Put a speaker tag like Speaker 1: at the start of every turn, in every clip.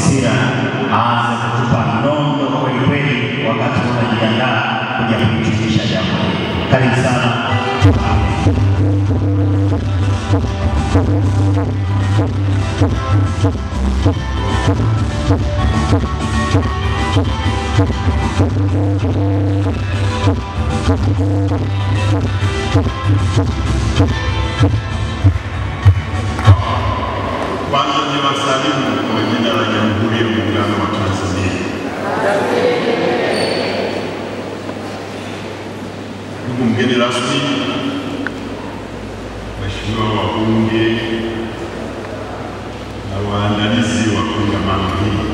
Speaker 1: Sira aanze kutupa nondo kweli kweli, wakati unajiandaa kuja kuhitimisha jambo hili. Karibu sana.
Speaker 2: Kwanza ni wasalimu kwa jina la Jamhuri ya Muungano wa Tanzania. Ndugu mgeni rasmi, Mheshimiwa wabunge na waandalizi wa kongamano hili,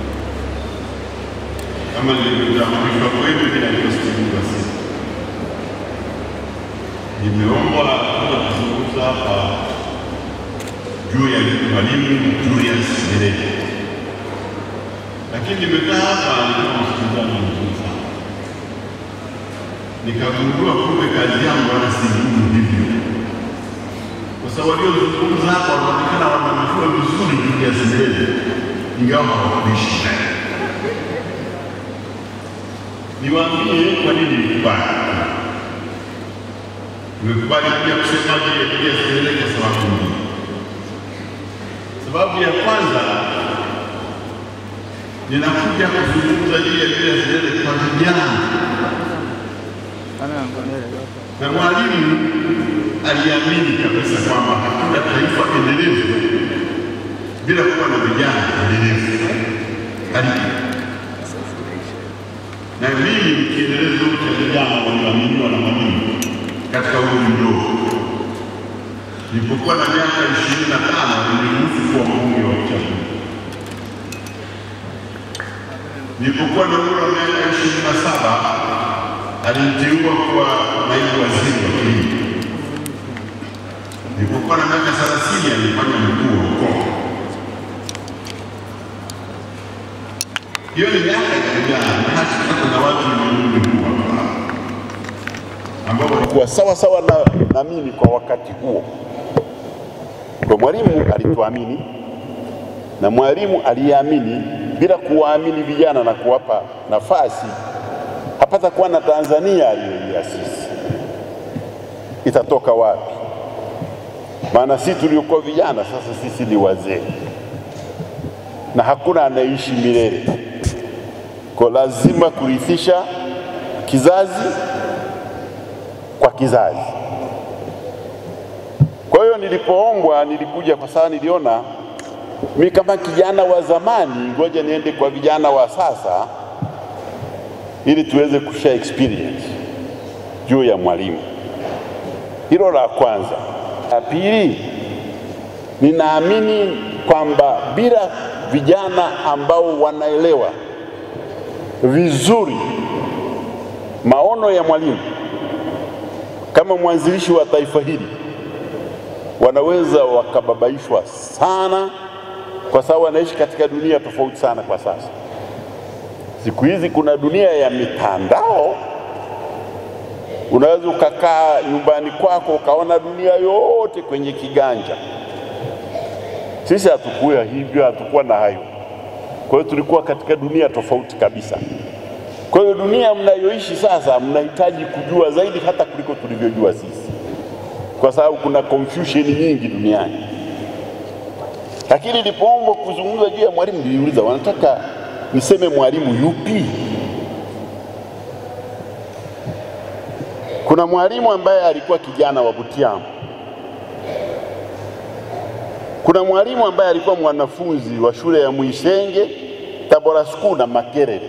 Speaker 2: kama nilivyotambulishwa kwenu, jina ni Stephen Wasira. Nimeombwa kuja kuzungumza hapa juu ya Mwalimu Julius Nyerere, lakini nimekaa hapa nilikuwa msikilizaji mzuri sana, nikagundua kumbe kazi yangu wala si ngumu hivyo, kwa sababu waliozungumza hapa wanaonekana wanamjua vizuri Julius Nyerere, ingawa hawakuishi naye. Niwaambie kwa nini nilikubali. Nimekubali pia kusema juu ya Julius Nyerere kwa sababu mbili. Sababu ya kwanza ninakuja kuzungumza juu ya Julius Nyerere kwa vijana, na Mwalimu aliamini kabisa kwamba hakuna taifa endelevu bila kuwa na vijana endelevu. Ali- Na mimi ni kielelezo cha vijana walioaminiwa na Mwalimu katika umri mdogo. Nilipokuwa na miaka ishirini na tano niliruhusu kuwa mbunge wa uchaguzi. Nilipokuwa na umri wa miaka ishirini na saba aliniteua kuwa naibu waziri wa kilimo. Nilipokuwa na miaka thelathini alifanya mkuu wa mkoa. Hiyo ni miaka ya vijana, na hakika kuna watu wenye umri huu hapa ambao walikuwa sawa sawa na, na mimi kwa wakati huo. Kwa Mwalimu alituamini na Mwalimu aliamini bila kuwaamini vijana na kuwapa nafasi, hapata kuwa na Tanzania aliyoiasisi. Itatoka wapi? Maana sisi tuliokuwa vijana sasa sisi ni wazee na hakuna anayeishi milele, kwa lazima kurithisha kizazi kwa kizazi. Kwa hiyo nilipoombwa, nilikuja kwa sababu niliona mi kama kijana wa zamani, ngoja niende kwa vijana wa sasa ili tuweze kushare experience juu ya Mwalimu. Hilo la kwanza. La pili, ninaamini kwamba bila vijana ambao wanaelewa vizuri maono ya Mwalimu kama mwanzilishi wa taifa hili wanaweza wakababaishwa sana, kwa sababu wanaishi katika dunia tofauti sana kwa sasa. Siku hizi kuna dunia ya mitandao, unaweza ukakaa nyumbani kwako ukaona dunia yote kwenye kiganja. Sisi hatukuwa hivyo, hatukuwa na hayo. Kwa hiyo tulikuwa katika dunia tofauti kabisa. Kwa hiyo dunia mnayoishi sasa, mnahitaji kujua zaidi hata kuliko tulivyojua sisi, kwa sababu kuna confusion nyingi duniani. Lakini nilipoombwa kuzungumza juu ya Mwalimu, niliuliza wanataka niseme Mwalimu yupi? Kuna Mwalimu ambaye alikuwa kijana wa Butiamu, kuna Mwalimu ambaye alikuwa mwanafunzi wa shule ya Mwisenge, Tabora School na Makerere.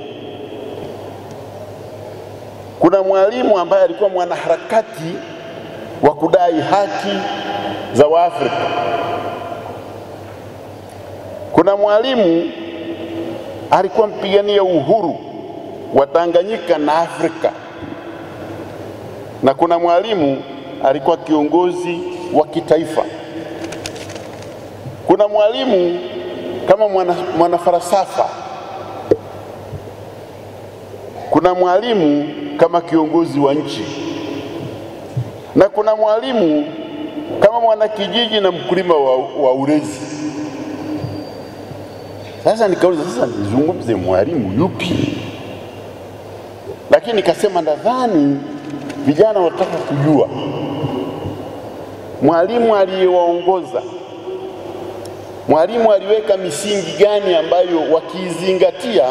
Speaker 2: Kuna Mwalimu ambaye alikuwa mwanaharakati wa kudai haki za Waafrika. Kuna Mwalimu alikuwa mpigania uhuru wa Tanganyika na Afrika, na kuna Mwalimu alikuwa kiongozi wa kitaifa. Kuna Mwalimu kama mwana, mwanafalsafa. Kuna Mwalimu kama kiongozi wa nchi, na kuna Mwalimu kama mwanakijiji na mkulima wa, wa ulezi. Sasa nikauliza sasa nizungumze mwalimu yupi? Lakini nikasema nadhani vijana wataka kujua mwalimu aliyewaongoza, mwalimu aliweka misingi gani ambayo wakiizingatia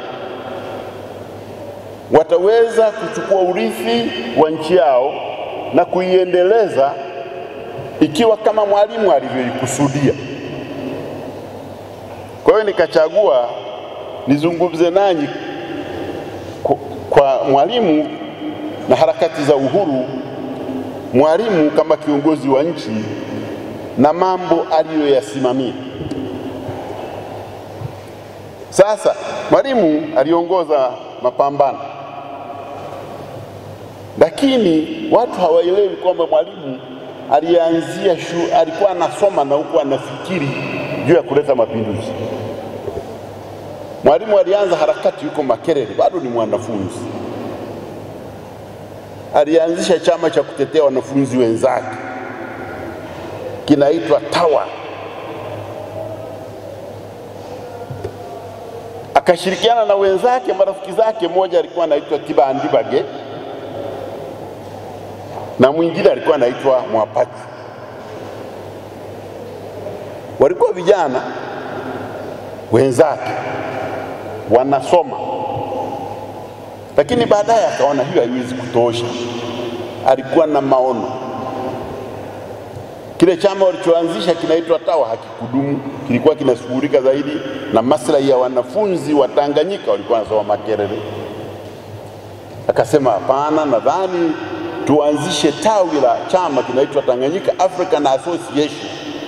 Speaker 2: wataweza kuchukua urithi wa nchi yao na kuiendeleza ikiwa kama mwalimu alivyoikusudia. Kwa hiyo nikachagua nizungumze nanyi kwa mwalimu na harakati za uhuru, mwalimu kama kiongozi wa nchi na mambo aliyoyasimamia. Sasa mwalimu aliongoza mapambano, lakini watu hawaelewi kwamba mwalimu alianzia shu, alikuwa anasoma na huku anafikiri juu ya kuleta mapinduzi. Mwalimu alianza harakati yuko Makerere, bado ni mwanafunzi. Alianzisha chama cha kutetea wanafunzi wenzake kinaitwa TAWA, akashirikiana na wenzake, marafiki zake. Mmoja alikuwa anaitwa Tibandibage na mwingine alikuwa anaitwa Mwapati. Walikuwa vijana wenzake wanasoma, lakini baadaye akaona hiyo haiwezi kutosha. Alikuwa na maono. Kile chama walichoanzisha kinaitwa TAWA hakikudumu, kilikuwa kinashughulika zaidi na maslahi ya wanafunzi wa Tanganyika walikuwa wanasoma Makerere. Akasema hapana, nadhani tuanzishe tawi la chama kinaitwa Tanganyika African Association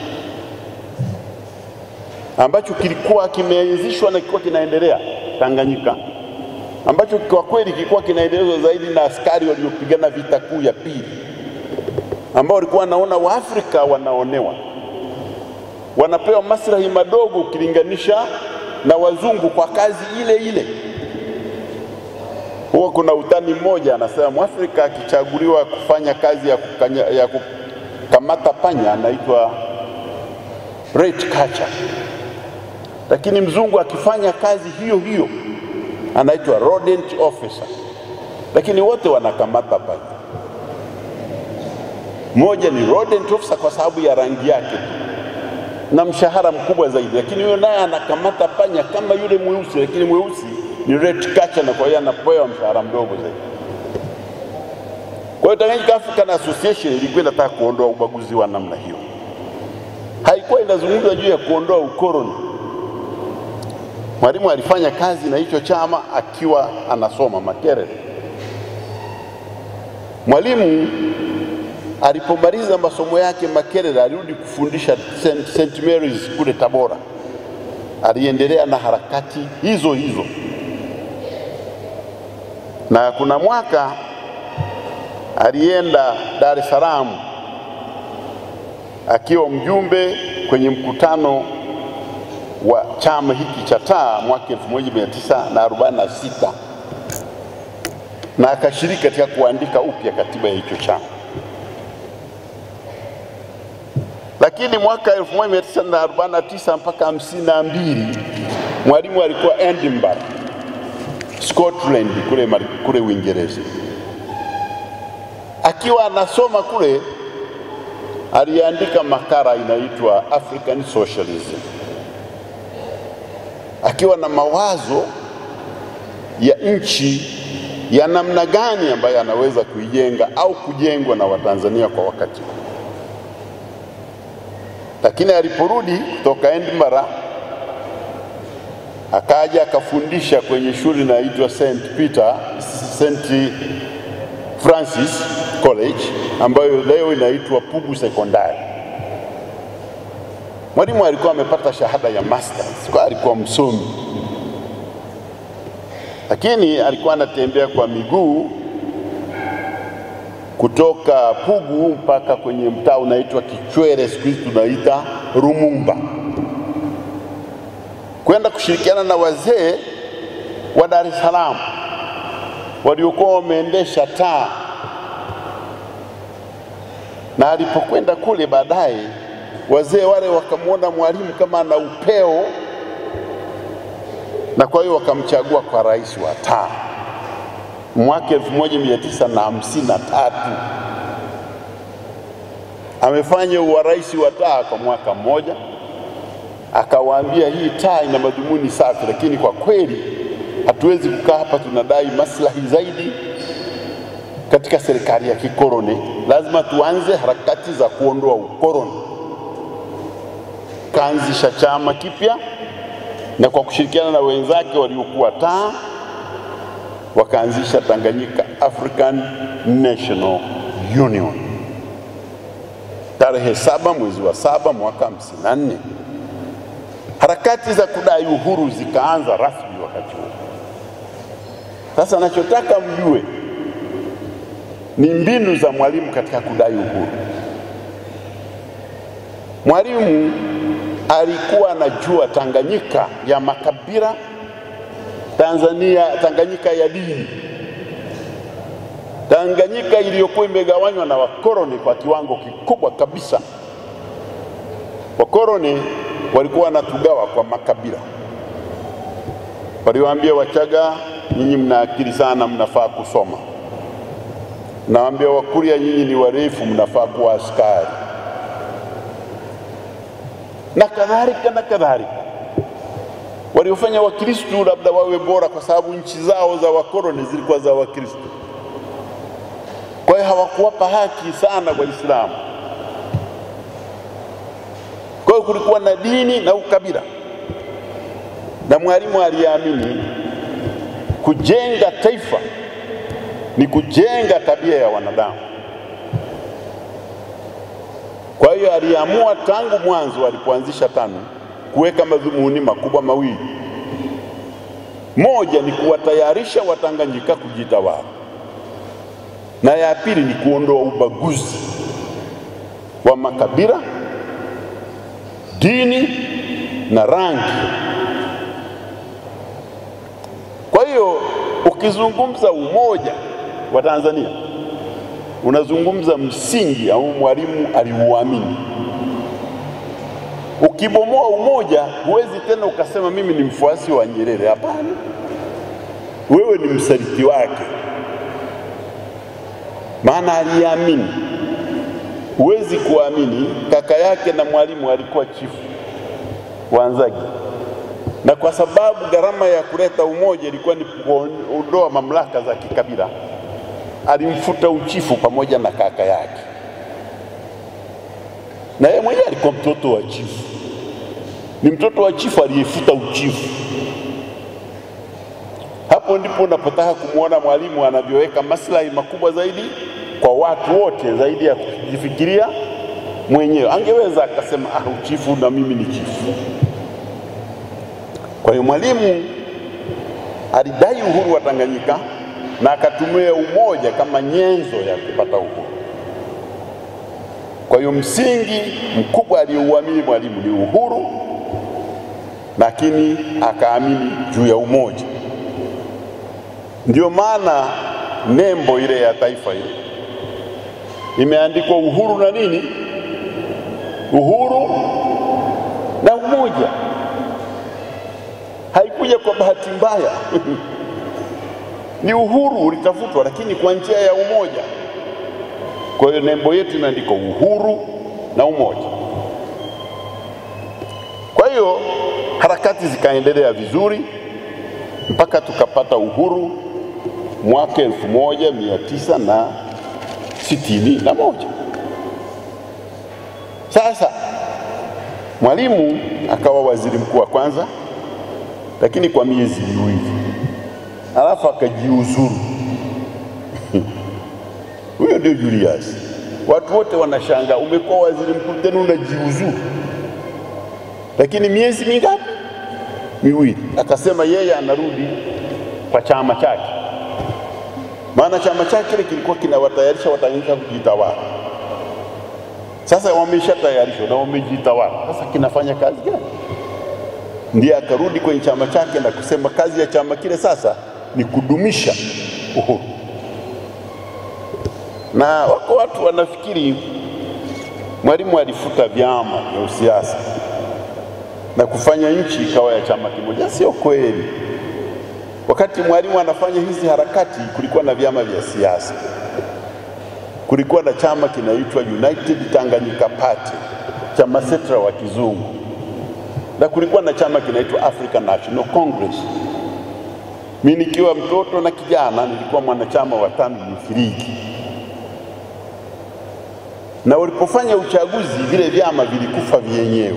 Speaker 2: ambacho kilikuwa kimeanzishwa na kilikuwa kinaendelea Tanganyika, ambacho kwa kweli kilikuwa kinaendelezwa zaidi na askari waliopigana vita kuu ya pili, ambao walikuwa wanaona Waafrika wanaonewa, wanapewa maslahi madogo ukilinganisha na wazungu kwa kazi ile ile. Huwa kuna utani mmoja anasema Mwafrika akichaguliwa kufanya kazi ya, kukanya, ya kukamata panya anaitwa rat catcher, lakini mzungu akifanya kazi hiyo hiyo anaitwa rodent officer, lakini wote wanakamata panya. Mmoja ni rodent officer kwa sababu ya rangi yake na mshahara mkubwa zaidi, lakini huyo naye anakamata panya kama yule mweusi, lakini mweusi ni rat catcher na kwa hiyo anapewa mshahara mdogo zaidi. Kwa hiyo Tanganyika African Association ilikuwa inataka kuondoa ubaguzi wa namna hiyo, haikuwa inazungumza juu ya kuondoa ukoloni. Mwalimu alifanya kazi na hicho chama akiwa anasoma Makerere. Mwalimu alipomaliza masomo yake Makerere, alirudi kufundisha St. St. Mary's kule Tabora. Aliendelea na harakati hizo hizo na kuna mwaka alienda Dar es Salaam akiwa mjumbe kwenye mkutano wa chama hiki cha taa mwaka 1946 na akashiriki katika kuandika upya katiba ya hicho chama. Lakini mwaka 1949 mpaka 52 Mwalimu alikuwa Edinburgh Scotland kule, kule Uingereza. Akiwa anasoma kule, aliandika makala inaitwa African Socialism, akiwa na mawazo ya nchi ya namna gani ambayo anaweza kuijenga au kujengwa na Watanzania kwa wakati huu. Lakini aliporudi kutoka Edinburgh akaja akafundisha kwenye shule inaitwa St Peter St Francis College ambayo leo inaitwa Pugu Sekondari. Mwalimu alikuwa amepata shahada ya masters, kwa alikuwa msomi, lakini alikuwa anatembea kwa miguu kutoka Pugu mpaka kwenye mtaa unaitwa Kichwere, siku hizi tunaita Rumumba kwenda kushirikiana na wazee wa Dar es Salaam waliokuwa wameendesha taa, na alipokwenda kule baadaye, wazee wale wakamwona Mwalimu kama ana upeo na kwa hiyo wakamchagua kwa rais wa taa mwaka 1953 amefanya urais wa taa kwa mwaka mmoja, akawaambia hii taa ina madhumuni safi, lakini kwa kweli hatuwezi kukaa hapa tunadai maslahi zaidi katika serikali ya kikoloni. Lazima tuanze harakati za kuondoa ukoloni. Kaanzisha chama kipya na kwa kushirikiana na wenzake waliokuwa taa wakaanzisha Tanganyika African National Union tarehe saba mwezi wa saba mwaka 54. Harakati za kudai uhuru zikaanza rasmi wakati huo. Sasa nachotaka mjue ni mbinu za Mwalimu katika kudai uhuru. Mwalimu alikuwa anajua Tanganyika ya makabila, Tanzania, Tanganyika ya dini, Tanganyika iliyokuwa imegawanywa na wakoloni kwa kiwango kikubwa kabisa. Wakoloni walikuwa wanatugawa kwa makabila, waliwaambia Wachaga, nyinyi mna akili sana, mnafaa kusoma. Nawaambia Wakurya, nyinyi ni warefu, mnafaa kuwa askari na kadhalika na kadhalika. Waliofanya Wakristu labda wawe bora kwa sababu nchi zao za wakoloni zilikuwa za Wakristu, kwa hiyo hawakuwapa haki sana Waislamu. Kwa hiyo kulikuwa na dini na ukabila, na Mwalimu aliamini kujenga taifa ni kujenga tabia ya wanadamu. Kwa hiyo aliamua tangu mwanzo alipoanzisha TANU kuweka madhumuni makubwa mawili. Moja ni kuwatayarisha Watanganyika kujitawala, na ya pili ni kuondoa ubaguzi wa makabila, dini na rangi. Kwa hiyo ukizungumza umoja wa Tanzania unazungumza msingi au Mwalimu aliuamini. Ukibomoa umoja, huwezi tena ukasema mimi ni mfuasi wa Nyerere. Hapana, wewe ni msaliti wake, maana aliamini. Huwezi kuamini, kaka yake na Mwalimu alikuwa chifu wa Nzagi, na kwa sababu gharama ya kuleta umoja ilikuwa ni kuondoa mamlaka za kikabila alimfuta uchifu pamoja na kaka yake, na yeye mwenyewe alikuwa mtoto wa chifu. Ni mtoto wa chifu aliyefuta uchifu. Hapo ndipo unapotaka kumwona Mwalimu anavyoweka maslahi makubwa zaidi kwa watu wote, zaidi ya kujifikiria mwenyewe. Angeweza akasema ah, uchifu na mimi ni chifu. Kwa hiyo Mwalimu alidai uhuru wa Tanganyika na akatumia umoja kama nyenzo ya kupata uhuru. Kwa hiyo msingi mkubwa aliyouamini Mwalimu ni uhuru, lakini akaamini juu ya umoja. Ndio maana nembo ile ya taifa ile imeandikwa uhuru na nini? Uhuru na umoja. Haikuja kwa bahati mbaya ni uhuru ulitafutwa, lakini kwa njia ya umoja. Kwa hiyo nembo yetu imeandikwa uhuru na umoja. Kwa hiyo harakati zikaendelea vizuri mpaka tukapata uhuru mwaka elfu moja mia tisa na sitini na moja. Sasa Mwalimu akawa waziri mkuu wa kwanza, lakini kwa miezi miwili alafu akajiuzuru. Huyo ndio Julius. Watu wote wanashangaa, umekuwa waziri mkuu tena unajiuzuru, lakini miezi mingapi? Miwili. Akasema yeye anarudi kwa chama chake, maana chama chake kile kilikuwa kinawatayarisha Watanganyika kujitawala. Sasa wameshatayarishwa na wamejitawala, sasa kinafanya kazi gani? Ndiye akarudi kwenye chama chake na kusema kazi ya chama kile sasa ni kudumisha uhuru. Na wako watu wanafikiri Mwalimu alifuta vyama vya usiasa. na kufanya nchi ikawa ya chama kimoja. Sio kweli. Wakati Mwalimu anafanya hizi harakati, kulikuwa na vyama vya siasa, kulikuwa na chama kinaitwa United Tanganyika Party cha Masetra wa kizungu, na kulikuwa na chama kinaitwa African National Congress. Mimi nikiwa mtoto na kijana nilikuwa mwanachama wa TANU Youth League, na walipofanya uchaguzi vile vyama vilikufa vyenyewe,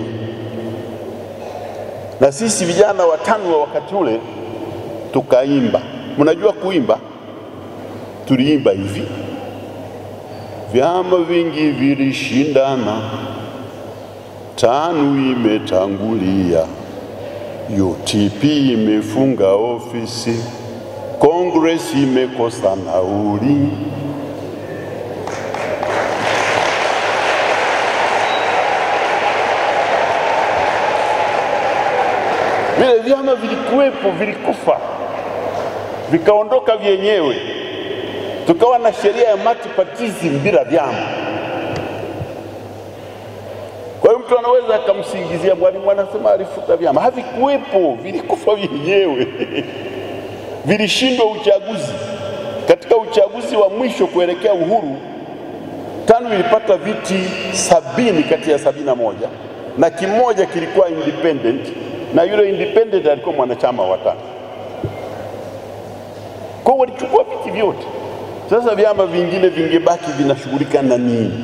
Speaker 2: na sisi vijana wa TANU wa wakati ule tukaimba. Mnajua kuimba? Tuliimba hivi: vyama vingi vilishindana, TANU imetangulia, UTP imefunga ofisi, Congress imekosa nauli. Vile vyama vilikuwepo, vilikufa, vikaondoka vyenyewe, tukawa na sheria ya multipartyism bila vyama. Kwa hiyo mtu anaweza akamsingizia Mwalimu anasema alifuta vyama, havikuwepo, vilikufa vyenyewe vilishindwa uchaguzi. Katika uchaguzi wa mwisho kuelekea uhuru, TANU ilipata viti sabini kati ya sabini na moja na kimoja kilikuwa independent, na yule independent alikuwa mwanachama wa TANU. Kwa hiyo walichukua viti vyote. Sasa vyama vingine vingebaki vinashughulika na nini?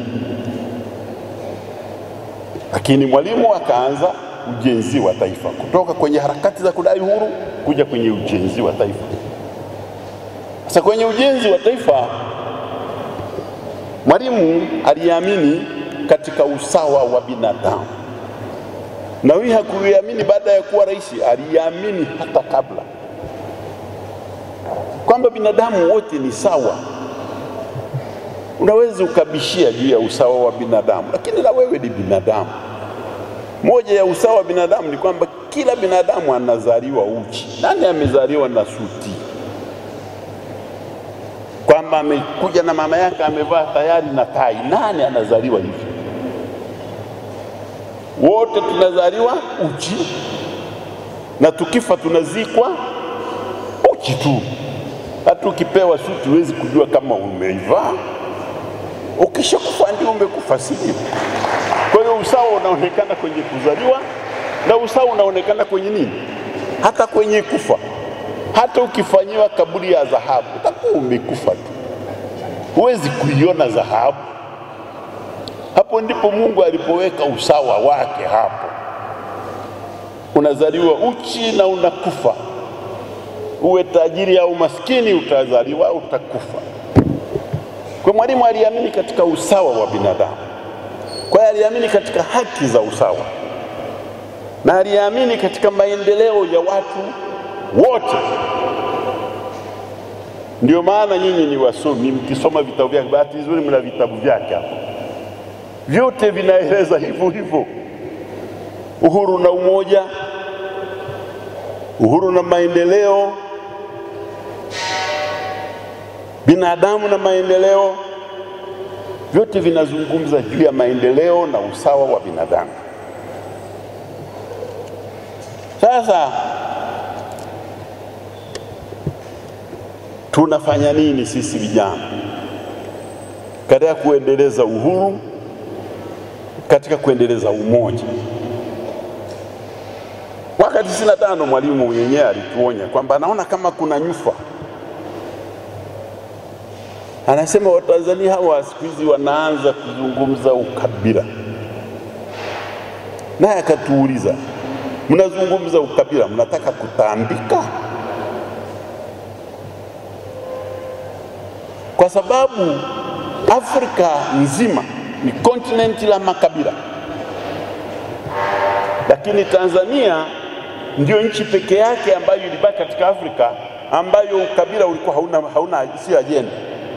Speaker 2: Lakini Mwalimu akaanza ujenzi wa taifa, kutoka kwenye harakati za kudai uhuru kuja kwenye ujenzi wa taifa. Sasa kwenye ujenzi wa taifa, Mwalimu aliamini katika usawa wa binadamu, na huyu hakuiamini baada ya kuwa rais, aliamini hata kabla kwamba binadamu wote ni sawa. Unaweza ukabishia juu ya usawa wa binadamu, lakini na wewe ni binadamu. Moja ya usawa wa binadamu ni kwamba kila binadamu anazaliwa uchi. Nani amezaliwa na suti? Kwamba amekuja na mama yake amevaa tayari na tai. Nani anazaliwa hivyo? Wote tunazaliwa uchi, na tukifa tunazikwa uchi tu. Hata ukipewa suti huwezi kujua kama umeivaa. Ukishakufa ndio umekufa, sivyo? Kwa hiyo usawa unaonekana kwenye kuzaliwa na usawa unaonekana kwenye nini? Hata kwenye kufa. Hata ukifanyiwa kaburi ya dhahabu utakuwa umekufa tu, huwezi kuiona dhahabu. Hapo ndipo Mungu alipoweka usawa wake. Hapo unazaliwa uchi na unakufa, uwe tajiri au maskini, utazaliwa utakufa. Kwa Mwalimu aliamini katika usawa wa binadamu. Kwa hiyo aliamini katika haki za usawa na aliamini katika maendeleo ya watu wote. Ndio maana nyinyi ni wasomi, mkisoma vitabu vyake, bahati nzuri mna vitabu vyake hapo, vyote vinaeleza hivyo hivyo: uhuru na umoja, uhuru na maendeleo, binadamu na maendeleo vyote vinazungumza juu ya maendeleo na usawa wa binadamu. Sasa tunafanya nini sisi vijana katika kuendeleza uhuru, katika kuendeleza umoja? Mwaka 95 Mwalimu mwenyewe alituonya kwamba anaona kama kuna nyufa Anasema Watanzania hawa siku hizi wanaanza kuzungumza ukabila, naye akatuuliza, mnazungumza ukabila, mnataka kutambika? Kwa sababu Afrika nzima ni kontinenti la makabila, lakini Tanzania ndio nchi peke yake ambayo ilibaki katika Afrika ambayo ukabila ulikuwa hauna, hauna sio ajenda.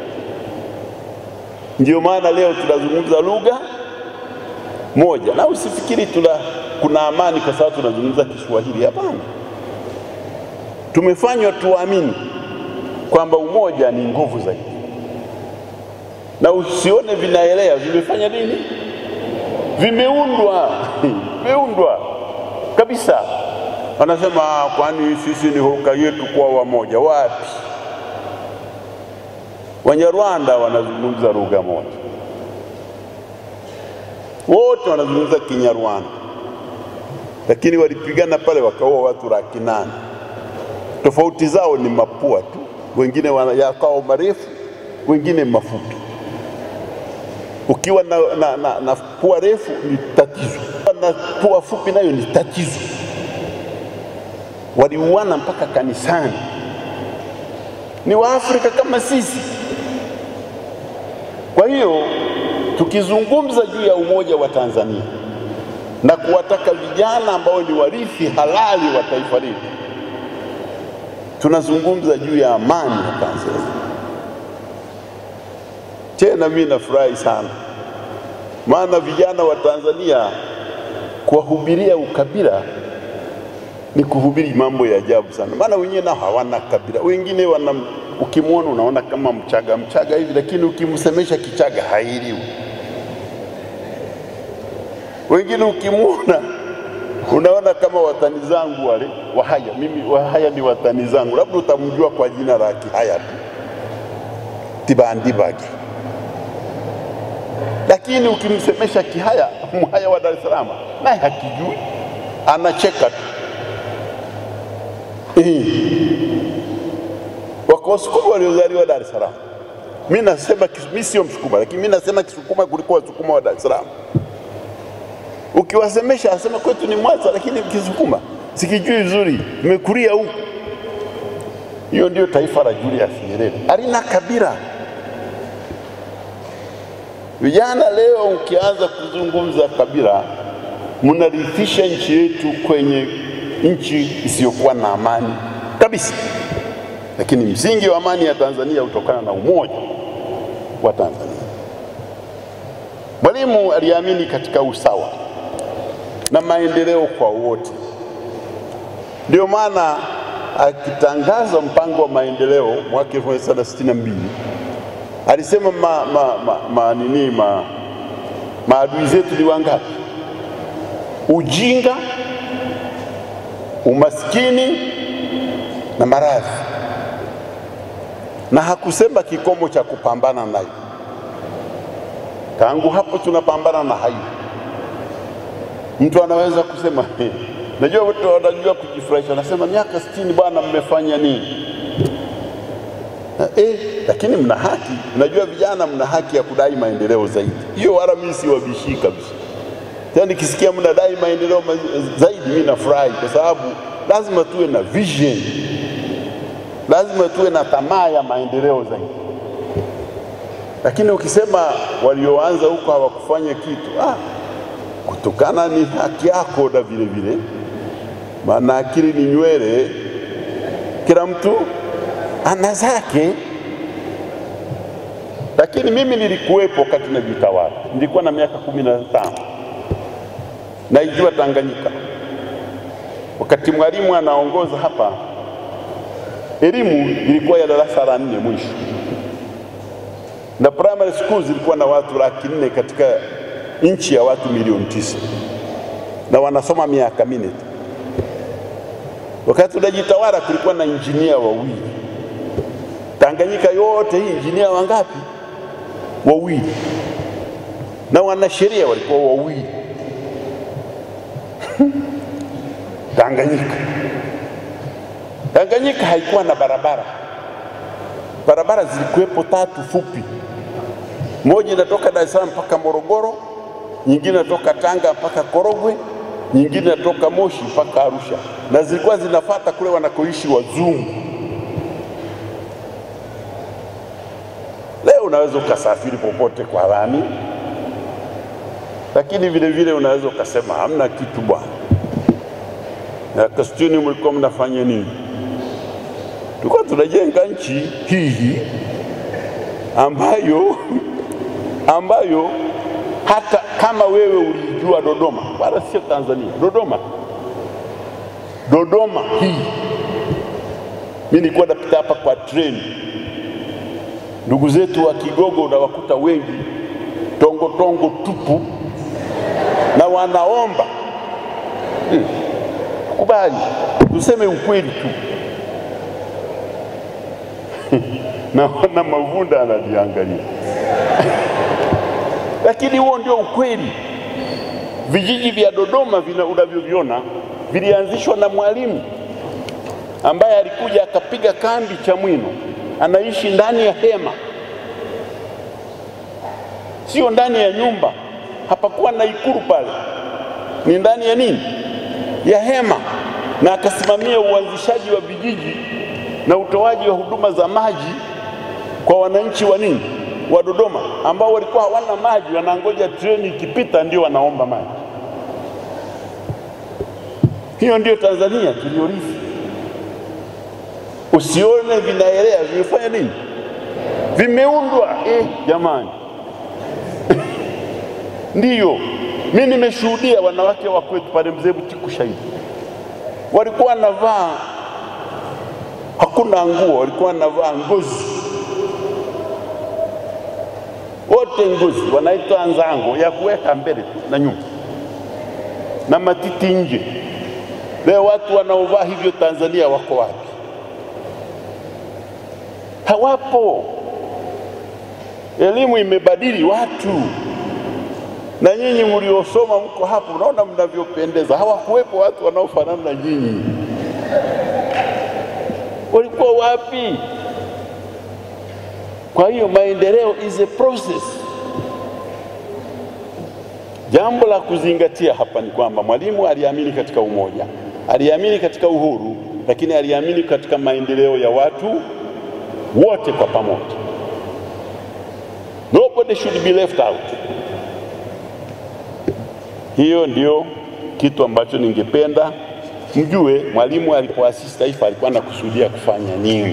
Speaker 2: Ndio maana leo tunazungumza lugha moja, na usifikiri tuna kuna amani kwa sababu tunazungumza Kiswahili. Hapana, tumefanywa tuamini kwamba umoja ni nguvu zaidi, na usione vinaelea, vimefanya nini? Vimeundwa, vimeundwa kabisa. Wanasema "Ah, kwani sisi ni hulka yetu kuwa wamoja? Wapi? Wanyarwanda wanazungumza lugha moja, wote wanazungumza Kinyarwanda, lakini walipigana pale wakaua watu laki nane. Tofauti zao ni mapua tu, wengine wana yakao marefu, wengine mafupi. Ukiwa na, na, na, na pua refu ni tatizo, na pua fupi nayo ni tatizo. Waliuana mpaka kanisani. Ni Waafrika kama sisi. Kwa hiyo tukizungumza juu ya umoja wa Tanzania na kuwataka vijana ambao ni warithi halali wa taifa letu, tunazungumza juu ya amani ya Tanzania. Tena mimi nafurahi sana, maana vijana wa Tanzania kuwahubiria ukabila ni kuhubiri mambo ya ajabu sana, maana wenyewe nao hawana kabila. Wengine wana ukimwona unaona kama Mchaga Mchaga hivi, lakini ukimsemesha Kichaga hailiwi. Wengine ukimwona unaona kama watani zangu wale Wahaya. Mimi Wahaya ni watani zangu, labda utamjua kwa jina la Kihaya tu, Tibandibage. Lakini ukimsemesha Kihaya, Mhaya wa Dar es Salaam, naye hakijui, anacheka tu. Eh. Wako Wasukuma waliozaliwa Dar es Salaam. Mimi nasema Kis- mimi sio Msukuma, lakini mimi nasema Kisukuma kuliko Wasukuma wa Dar es Salaam. Ukiwasemesha asema kwetu ni Mwanza, lakini Kisukuma sikijui vizuri, nimekulia huku. Hiyo ndio taifa la Julius Nyerere, halina kabila. Vijana leo ukianza kuzungumza kabila, mnarithisha nchi yetu kwenye nchi isiyokuwa na amani kabisa. Lakini msingi wa amani ya Tanzania hutokana na umoja wa Tanzania. Mwalimu aliamini katika usawa na maendeleo kwa wote. Ndio maana akitangaza mpango wa maendeleo mwaka 1962 alisema ma, ma, ma, ma, nini ma, maadui zetu ni wangapi? Ujinga, umaskini na maradhi, na hakusema kikomo cha kupambana nayo. Tangu hapo tunapambana na hayo. Mtu anaweza kusema "He, najua watu wanajua kujifurahisha, anasema miaka sitini bwana, mmefanya nini? Na, eh, lakini mna haki. Unajua vijana, mna haki ya kudai maendeleo zaidi. Hiyo wala mimi siwabishii kabisa. Tena nikisikia mnadai maendeleo ma- zaidi, mimi nafurahi kwa sababu lazima tuwe na vision, lazima tuwe na tamaa ya maendeleo zaidi. Lakini ukisema walioanza huko hawakufanya kitu, ah, kutokana ni haki yako, na vile vile, maana akili ni nywele, kila mtu ana zake. Lakini mimi nilikuwepo wakati najitawala, nilikuwa na miaka kumi na tano naijua Tanganyika. Wakati mwalimu anaongoza hapa, elimu ilikuwa ya darasa la nne mwisho, na primary school zilikuwa na watu laki nne katika nchi ya watu milioni tisa na wanasoma miaka minne tu. Wakati tunajitawala kulikuwa na injinia wawili Tanganyika yote hii, injinia wangapi? Wawili, na wanasheria walikuwa wawili Tanganyika. Tanganyika haikuwa na barabara, barabara zilikuwepo tatu fupi, moja inatoka Dar es Salaam mpaka Morogoro, nyingine inatoka Tanga mpaka Korogwe, nyingine inatoka Moshi mpaka Arusha, na zilikuwa zinafata kule wanakoishi wazungu. Leo unaweza ukasafiri popote kwa lami, lakini vile vile unaweza ukasema hamna kitu bwana. Na Kastuni mlikuwa mnafanya nini? Tulikuwa tunajenga nchi hii ambayo ambayo hata kama wewe ulijua Dodoma, wala sio Tanzania, Dodoma, Dodoma hii, mimi nilikuwa napita hapa kwa treni, ndugu zetu wa Kigogo unawakuta wengi tongo tongo tupu, na wanaomba hmm. tukubali, tuseme ukweli tu. Naona Mavunda ananiangalia lakini huo ndio ukweli. Vijiji vya Dodoma vina unavyoviona vilianzishwa na Mwalimu ambaye alikuja akapiga kambi Chamwino, anaishi ndani ya hema, sio ndani ya nyumba. Hapakuwa na ikulu pale, ni ndani ya nini, ya hema, na akasimamia uanzishaji wa vijiji na utoaji wa huduma za maji kwa wananchi wa nini wa Dodoma ambao walikuwa hawana maji, wanangoja treni ikipita ndio wanaomba maji. Hiyo ndio Tanzania tuliyorithi. Usione vinaelea, vimefanya nini? Vimeundwa eh, jamani ndiyo mi nimeshuhudia wanawake wa kwetu pale Mzee Butiku shahidi, walikuwa wanavaa hakuna nguo, walikuwa wanavaa ngozi wote ngozi, wanaitwa nzango ya kuweka mbele na nyuma na matiti nje. Leo watu wanaovaa hivyo Tanzania wako wapi? Hawapo. Elimu imebadili watu, na nyinyi mliosoma mko hapo, unaona mnavyopendeza. Hawakuwepo watu wanaofanana na nyinyi, walikuwa wapi? Kwa hiyo maendeleo is a process. Jambo la kuzingatia hapa ni kwamba Mwalimu aliamini katika umoja, aliamini katika uhuru, lakini aliamini katika maendeleo ya watu wote kwa pamoja. Nobody should be left out. Hiyo ndio kitu ambacho ningependa mjue. Mwalimu alipoasisi taifa alikuwa anakusudia kufanya nini?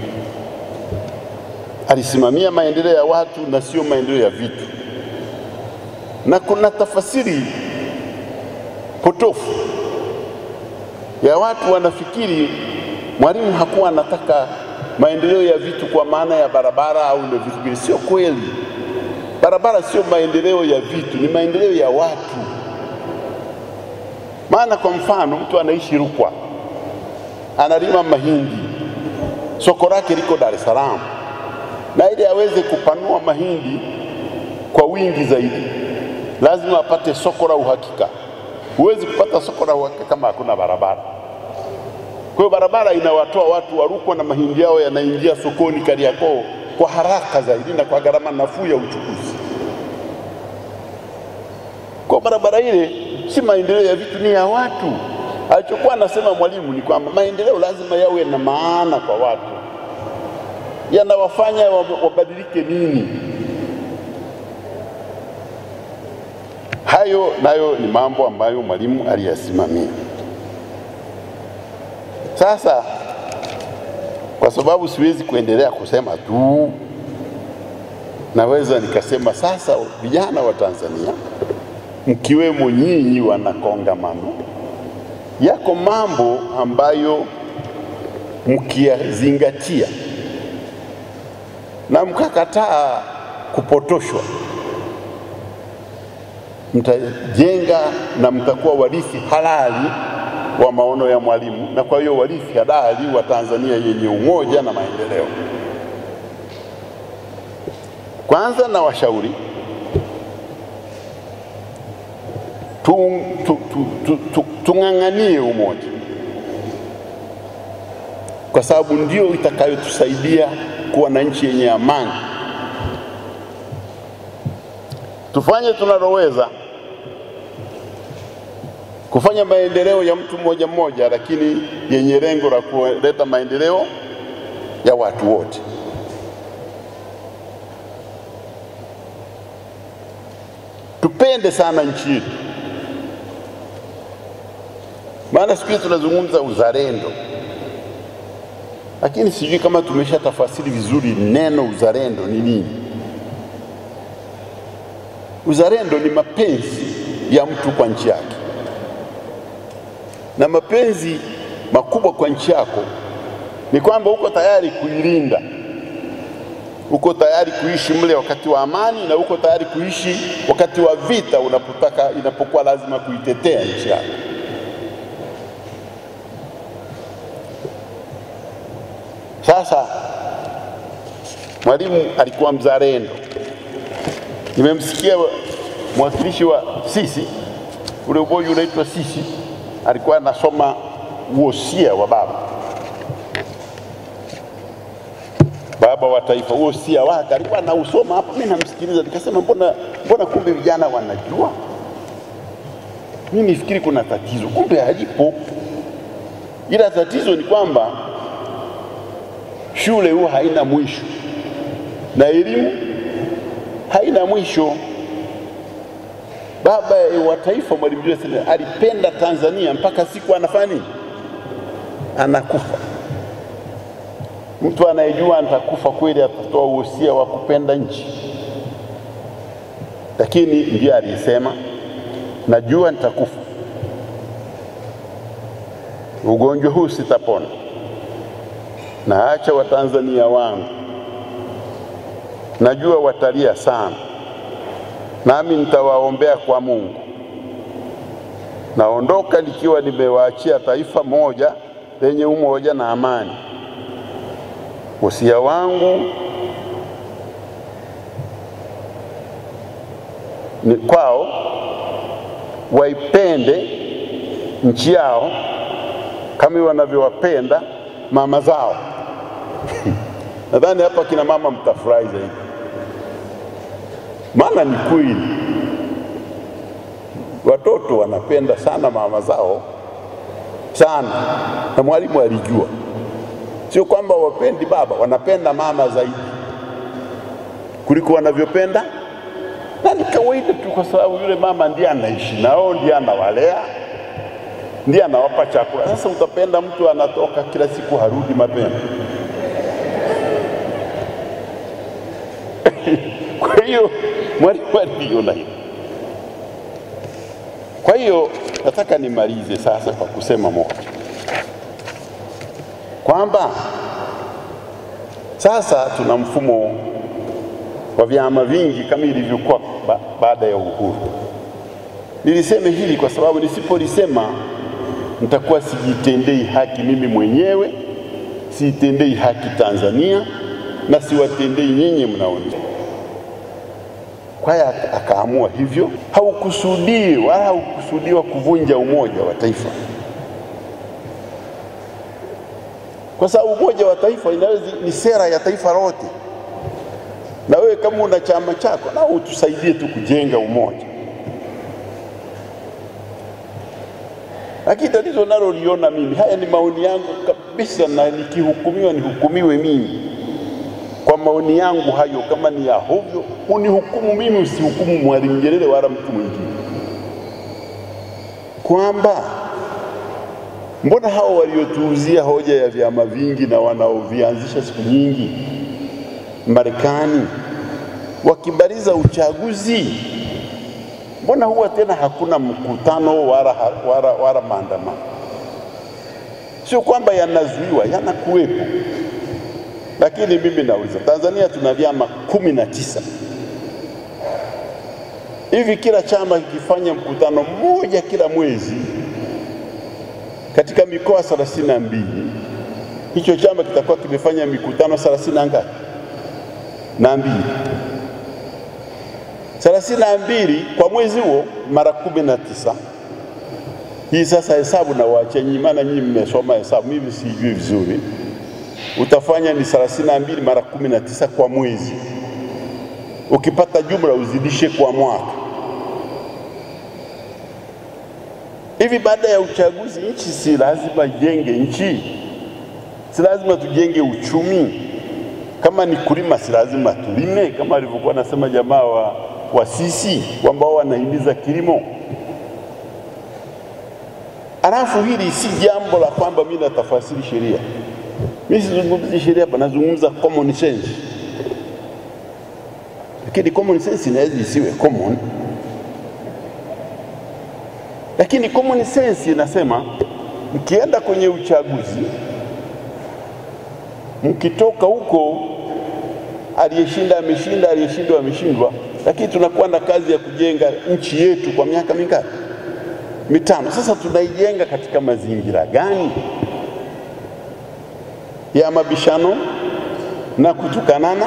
Speaker 2: alisimamia maendeleo ya watu na sio maendeleo ya vitu. Na kuna tafasiri potofu ya watu wanafikiri Mwalimu hakuwa anataka maendeleo ya vitu kwa maana ya barabara au ndio vitu vile. Sio kweli. Barabara sio maendeleo ya vitu, ni maendeleo ya watu. Maana kwa mfano, mtu anaishi Rukwa, analima mahindi, soko lake liko Dar es Salaam na ili aweze kupanua mahindi kwa wingi zaidi, lazima apate soko la uhakika. Huwezi kupata soko la uhakika kama hakuna barabara. Kwa hiyo barabara inawatoa watu wa Rukwa na mahindi yao yanaingia sokoni Kariakoo kwa haraka zaidi na kwa gharama nafuu ya uchukuzi. Kwa barabara ile si maendeleo ya vitu, ni ya watu. Alichokuwa anasema Mwalimu ni kwamba maendeleo lazima yawe na maana kwa watu yanawafanya wabadilike nini? Hayo nayo ni mambo ambayo Mwalimu aliyasimamia. Sasa kwa sababu siwezi kuendelea kusema tu, naweza nikasema sasa, vijana wa Tanzania mkiwemo nyinyi wana kongamano, yako mambo ambayo mkiyazingatia na mkakataa kupotoshwa, mtajenga na mtakuwa warithi halali wa maono ya Mwalimu, na kwa hiyo warithi halali wa Tanzania yenye umoja na maendeleo. Kwanza na washauri tu, tu, tu, tu, tu, tung'ang'anie umoja, kwa sababu ndio itakayotusaidia kuwa na nchi yenye amani. Tufanye tunaloweza kufanya maendeleo ya mtu mmoja mmoja, lakini yenye lengo la kuleta maendeleo ya watu wote. Tupende sana nchi yetu, maana siku hizi tunazungumza uzalendo lakini sijui kama tumesha tafasiri vizuri neno uzalendo ni nini. Uzalendo ni mapenzi ya mtu kwa nchi yake, na mapenzi makubwa kwa nchi yako ni kwamba uko tayari kuilinda, uko tayari kuishi mle wakati wa amani, na uko tayari kuishi wakati wa vita, unapotaka inapokuwa lazima kuitetea nchi yako. Sasa Mwalimu alikuwa mzalendo. Nimemsikia mwakilishi wa sisi ule umoja unaitwa sisi, alikuwa anasoma uhosia wa baba baba wa taifa, uhosia wake alikuwa anausoma hapa, mimi namsikiliza, nikasema mbona, mbona kumbe vijana wanajua. Mimi nifikiri kuna tatizo, kumbe halipo, ila tatizo ni kwamba shule huwa haina mwisho na elimu haina mwisho. Baba wa taifa Mwalimu Julius Nyerere alipenda Tanzania mpaka siku anafanya nini, anakufa. Mtu anayejua atakufa kweli atatoa uhosia wa kupenda nchi, lakini ndiye aliyesema, najua nitakufa, ugonjwa huu sitapona, naacha Watanzania wangu najua watalia sana, nami nitawaombea kwa Mungu. Naondoka nikiwa nimewaachia taifa moja lenye umoja na amani. Wosia wangu ni kwao, waipende nchi yao kama wanavyowapenda mama zao. Nadhani hapa kina mama mtafurahi zaidi maana ni kweli watoto wanapenda sana mama zao sana, na Mwalimu alijua, sio kwamba wapendi baba, wanapenda mama zaidi kuliko wanavyopenda, na ni kawaida tu, kwa sababu yule mama ndiye anaishi nao, ndiye anawalea, ndiye anawapa chakula. Sasa utapenda mtu anatoka kila siku harudi mapema kwa hiyo Mwalimu aliona hilo. Kwa hiyo nataka nimalize sasa kwa kusema moja, kwamba sasa tuna mfumo wa vyama vingi kama ilivyokuwa ba baada ya uhuru. Niliseme hili kwa sababu nisipolisema nitakuwa sijitendei haki mimi mwenyewe, siitendei haki Tanzania na siwatendei nyinyi mnaoni kwa hiyo akaamua hivyo. Haukusudii wala haukusudiwa kuvunja umoja wa taifa, kwa sababu umoja wa taifa inaweza ni sera ya taifa lote, na wewe kama una chama chako, na utusaidie tu kujenga umoja. Lakini tatizo naloliona mimi, haya ni maoni yangu kabisa, na nikihukumiwa nihukumiwe mimi kwa maoni yangu hayo. Kama ni ya hovyo, unihukumu mimi, usihukumu Mwalimu Nyerere wala mtu mwingine, kwamba mbona hao waliotuuzia hoja ya vyama vingi na wanaovianzisha siku nyingi Marekani wakimaliza uchaguzi, mbona huwa tena hakuna mkutano wala, wala, wala maandamano? Sio kwamba yanazuiwa, yanakuwepo lakini mimi nauliza, Tanzania tuna vyama kumi na tisa hivi, kila chama kikifanya mkutano mmoja kila mwezi katika mikoa thelathini na mbili hicho chama kitakuwa kimefanya mikutano thelathini na ngapi? na mbili thelathini na mbili kwa mwezi huo mara kumi na tisa Hii sasa hesabu na waachia nyinyi, maana nyinyi mmesoma hesabu, mimi sijui vizuri utafanya ni thelathini na mbili mara kumi na tisa kwa mwezi. Ukipata jumla uzidishe kwa mwaka. Hivi baada ya uchaguzi, nchi si lazima ijenge nchi, si lazima tujenge uchumi. Kama ni kulima, si lazima tulime, kama alivyokuwa anasema jamaa wa, wa sisi kwamba wao wanahimiza kilimo. Alafu hili si jambo la kwamba mimi natafasiri sheria mimi sizungumzi sheria hapa, nazungumza common sense. Lakini common sense inaweza isiwe common, lakini common sense inasema mkienda kwenye uchaguzi, mkitoka huko, aliyeshinda ameshinda, aliyeshindwa ameshindwa, lakini tunakuwa na kazi ya kujenga nchi yetu kwa miaka mingapi? Mitano. Sasa tunaijenga katika mazingira gani? ya mabishano na kutukanana,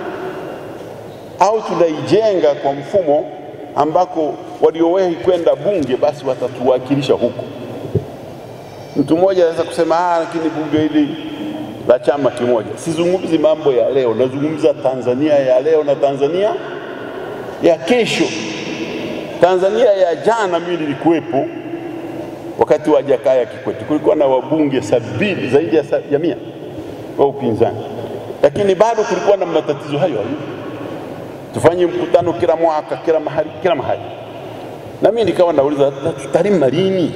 Speaker 2: au tunaijenga kwa mfumo ambako waliowahi kwenda bunge basi watatuwakilisha huko. Mtu mmoja anaweza kusema ah, lakini bunge hili la chama kimoja. Sizungumzi mambo ya leo, nazungumza Tanzania ya leo na Tanzania ya kesho. Tanzania ya jana, mimi nilikuwepo wakati wa Jakaya Kikwete, kulikuwa na wabunge sabini zaidi ya, ya mia wa upinzani, lakini bado kulikuwa na matatizo hayo hayo. Tufanye mkutano kila mwaka, kila mahali, kila mahali, na mimi nikawa nauliza tutalima lini?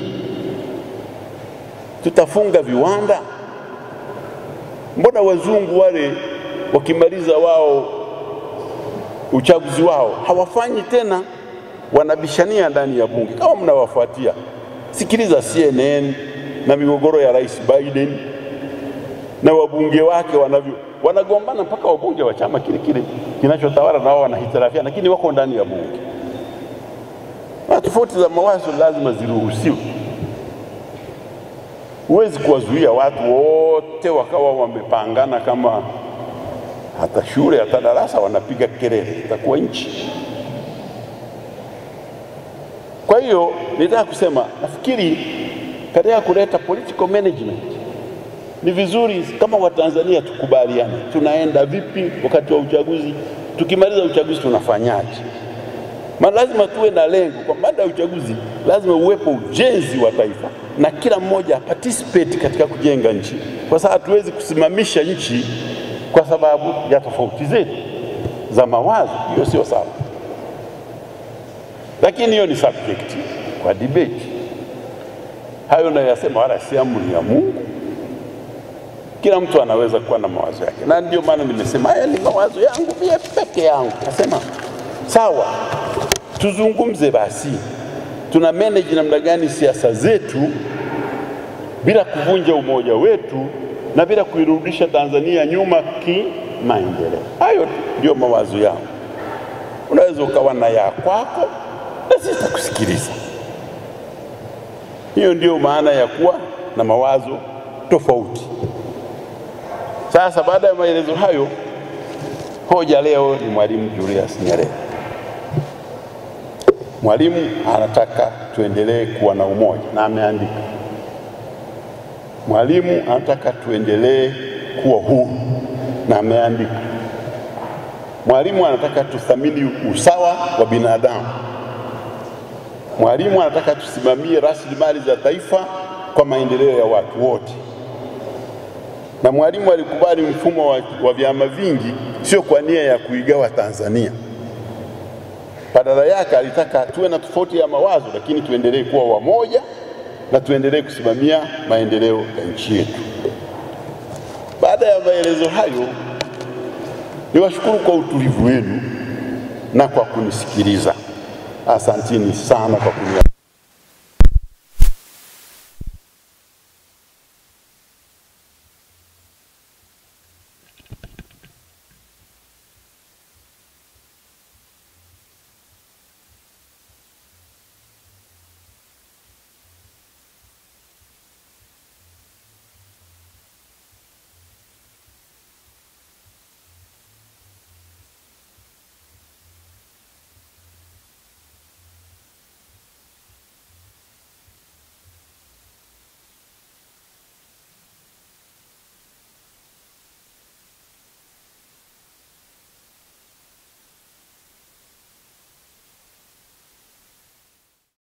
Speaker 2: Tutafunga viwanda? Mbona wazungu wale wakimaliza wao uchaguzi wao hawafanyi tena, wanabishania ndani ya bunge. Kama mnawafuatia, sikiliza CNN na migogoro ya Rais Biden na wabunge wake wanavyo wanagombana, mpaka wabunge wa chama kile kile kinachotawala na wao wanahitirafiana, lakini wako ndani ya bunge. Na tofauti za mawazo lazima ziruhusiwe. Huwezi kuwazuia watu wote wakawa wamepangana kama hata shule hata darasa wanapiga kelele, itakuwa nchi. Kwa hiyo nitaka kusema, nafikiri katika kuleta political management ni vizuri kama Watanzania tukubaliane, tunaenda vipi wakati wa uchaguzi, tukimaliza uchaguzi tunafanyaje? Maana lazima tuwe na lengo, kwa baada ya uchaguzi lazima uwepo ujenzi wa taifa na kila mmoja participate katika kujenga nchi, kwa sababu hatuwezi kusimamisha nchi kwa sababu ya tofauti zetu za mawazo. Hiyo sio sawa, lakini hiyo ni subject kwa debate. Hayo nayasema wala si amri ya Mungu. Kila mtu anaweza kuwa na mawazo yake, na ndio maana nimesema haya ni mawazo yangu mie peke yangu. Nasema sawa, tuzungumze basi, tuna manage namna gani siasa zetu bila kuvunja umoja wetu na bila kuirudisha Tanzania nyuma kimaendeleo. Hayo ndio mawazo yangu. Unaweza ukawa na ya kwako na sisi tutakusikiliza. Hiyo ndio maana ya kuwa na mawazo tofauti. Sasa baada ya maelezo hayo, hoja leo ni Mwalimu Julius Nyerere. Mwalimu anataka tuendelee kuwa na umoja na ameandika Mwalimu anataka tuendelee kuwa huru na ameandika. Mwalimu anataka tuthamini usawa wa binadamu. Mwalimu anataka tusimamie rasilimali za taifa kwa maendeleo ya watu wote. Na Mwalimu alikubali mfumo wa, wa vyama vingi, sio kwa nia ya kuigawa Tanzania. Badala yake alitaka tuwe na tofauti ya mawazo, lakini tuendelee kuwa wamoja na tuendelee kusimamia maendeleo ya nchi yetu. Baada ya maelezo hayo, niwashukuru kwa utulivu wenu na kwa kunisikiliza. Asanteni sana kwa kunisikiliza.